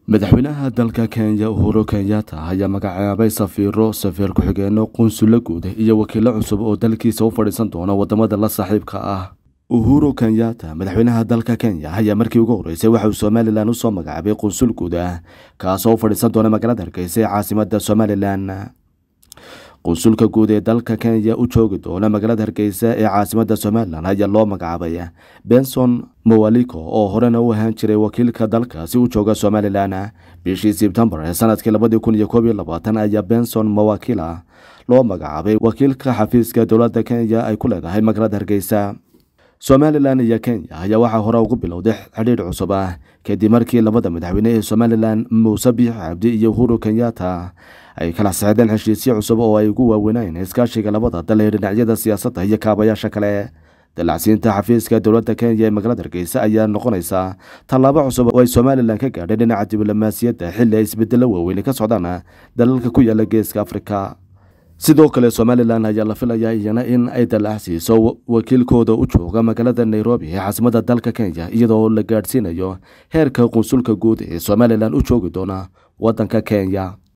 madaxweynaha dalka kenya uhuru kenyatta ayaa magacaabay safiiro safiir ku-xigeenno qunsulo guud iyo wakiilo cusub oo dalkiisa u fadhiisan doona wadamada la saaxiibka ah uhuru kenyatta madaxweynaha dalka kenya ayaa markii ugu horeysay waxa uu somalilan usoo magacaabay qunsul guud ah kaasoo u fadhiisan doona magaalada hargeysa ee caasimada somalilan qunsulka guud ee dalka kenya u joogi doona magaalada hargeysa ee caasimada somalilan ayaa loo magacaabay benson mowaliko oo horena u ahaan jiray wakiilka dalkaasi u jooga somalilan bishii sebtembar ee sanadkii labadii kun iyo koob iyo labaatan ayaa benson mowakila loo magacaabay wakiilka xafiiska dowladda kenya ay ku leedahay magaalada hargeysa somalilan iyo kenya ayaa waxaa hore ugu bilowday xidhiidh cusub ah kadib markii labada madaxweyne ee somalilan muuse biix cabdi iyo uhuru kenyatta ay kala sexdeen heshiisyo cusub oo ay ugu waaweyneen iskaashiga labada dal ee dhinacyada siyaasadda iyo kaabayaasha kale dalacsiinta xafiiska dowladda kenya ee magaalada hargeysa ayaa noqonaysaa tallaabo cusub oo ay somalilan ka gaadhay dhinaca diblomaasiyadda xilli ay isbedelo waaweyne ka socdaan dalalka ku yaala geeska afrika sidoo kale somalilan ayaa la filayaa iyana in ay dalacsiiso wakiilkooda u jooga magaalada nairobi ee caasimada dalka kenya iyadoo la gaadhsiinayo heerka qunsulka guud ee somalilan u joogi doona wadanka kenya